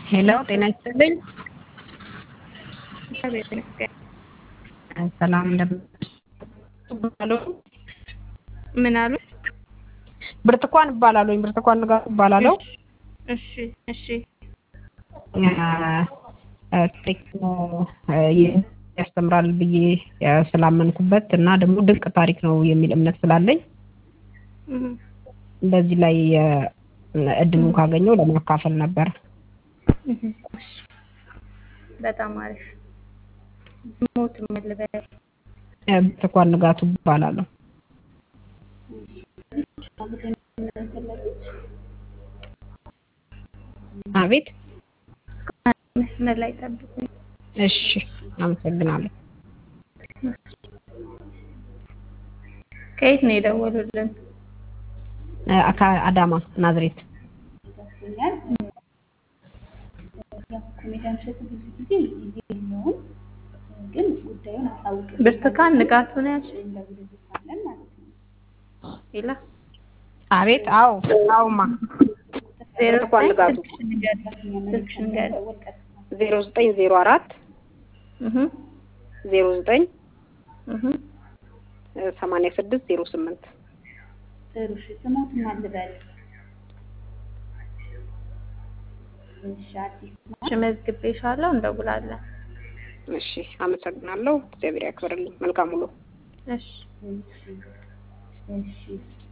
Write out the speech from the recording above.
ሄሎ ጤና ይስጥልኝ። እግዚአብሔር ይመስገን። ሰላም እንደምን አሉ? ምን አሉ? ብርቱካን እባላለሁ። ብርቱካን ንጋቱ እባላለሁ። እሺ እሺ ቴክ ያስተምራል ብዬ ስላመንኩበት እና ደግሞ ድንቅ ታሪክ ነው የሚል እምነት ስላለኝ እህ በዚህ ላይ እድሉን ካገኘው ለማካፈል ነበር። እህ እሺ በጣም አሪፍ ሞት መልበል ብርቱካን ንጋቱ እባላለሁ። አቤት መስመር ላይ ጠብቁኝ። እሺ አመሰግናለሁ። ከየት ነው የደወሉልን? አካ- አዳማ ናዝሬት። ኮሜዲያን እሸቱ ብዙ ጊዜ ጊዜ የለውም፣ ግን ጉዳዩን አሳውቅ ብርቱካን ንጋቱ ነው ያልሽኝ? እንደውልልታለን ማለት ነው። ይላ አቤት አዎ አዎማ ዜሮ ብርቱካን ንጋቱ ስልክሽን ንገሪኝ። ስልክሽን ንገሪኝ። ዜሮ ዘጠኝ ዜሮ አራት እህ ዜሮ ዘጠኝ እህ ሰማንያ ስድስት ዜሮ ስምንት ጥሩ እሺ፣ ስሞትን ማን ልበል? እሺ፣ አዲስ እሺ መዝግቤሻለሁ፣ እንደውላለን። እሺ አመሰግናለሁ። እግዚአብሔር ያክብርልኝ። መልካም ውሎ። እሺ እሺ፣ እሺ